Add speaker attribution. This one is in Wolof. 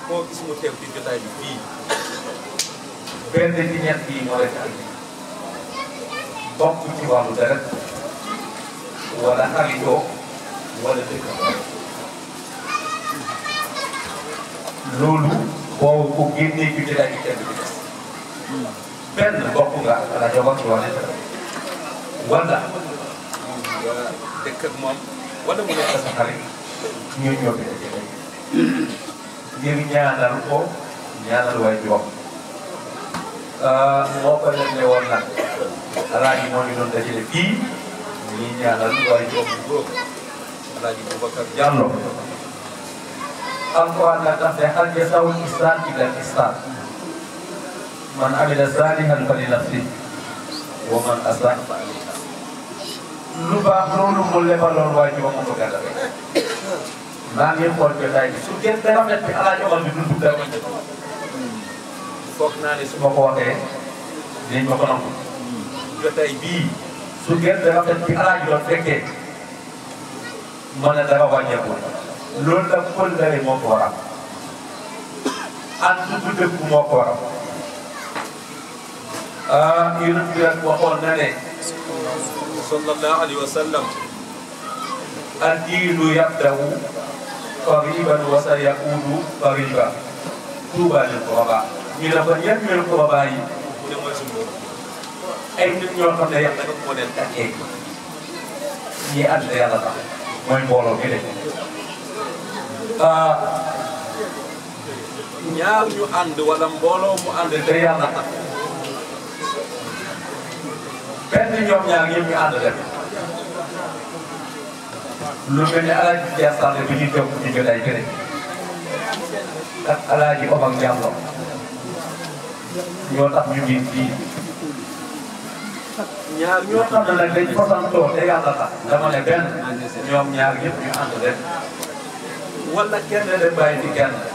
Speaker 1: koo gis mu teew ci jotaay bi fii
Speaker 2: benn ci ñett yi moo leen andi bokk ci wàllu deret wala xaritoo wala dëkkandoo loolu boo ko génnee ci jotaay bi kenn du des benn bokk nga ala jogoon ci wàllu deret wala
Speaker 1: nga dëkk ak moom wala mu nekk
Speaker 2: sa xarit ñoo ñoo fi dajale ngir ñaanal ko ñaanal way jox moo ko leen ne woon nag alaaji moo ñu doon dajale fii ñii ñaanal way jox bu góor
Speaker 1: Alaaji Boubacar
Speaker 2: Diallo alquran nag daf ne hal jazaa'ul ihsaan illa al ihsaan man amila saalihan fa li nafsi wa man asaa fa alayha lu baax loolu mu lebaloon waaye ji ba mu ko gàllale maa ngi xool jotaay bi su gën te rafet bi alaaji Omar bi dund dara
Speaker 1: foog naa ne su
Speaker 2: su ma ko waxee dinañ ma ko nangu
Speaker 1: jotaay bii
Speaker 2: su gën te rafet bi alaaji doon fekkee ma ne dara wàññeeku loolu nag kóllëre moo ko waral ànd bu dëgg moo ko waral ah yonent bi nag waxoon na ne
Speaker 1: sallallahu alayhi wa sallam
Speaker 2: الدين يبدأ قريبا وسيعود قريبا طوبى للقرباء ñu ne ko yan mel qurabaa yi
Speaker 1: mu ne mooy suñu borom
Speaker 2: ay nit ñoo xam ne yàlla
Speaker 1: nag moo leen
Speaker 2: takkee ñi ànd yàlla tax mooy mbooloo mi de ah
Speaker 1: ñaar ñu ànd wala mbooloo mu ànd
Speaker 2: te yàlla tax benn ñoom ñaar yëpp ñu ànd dem lu mel ni alaaji Dia Sall bi ñuy toog ci jotaay këre ak alaaji Omar Diallo ñoo tax ñu ngi fii
Speaker 1: ñaar
Speaker 2: ñoo xam ne nag dañ fasantoo te yàlla tax dama ne benn ñoom ñaar yëpp ñu ànd dem wala kenn dem bàyyi ci kenn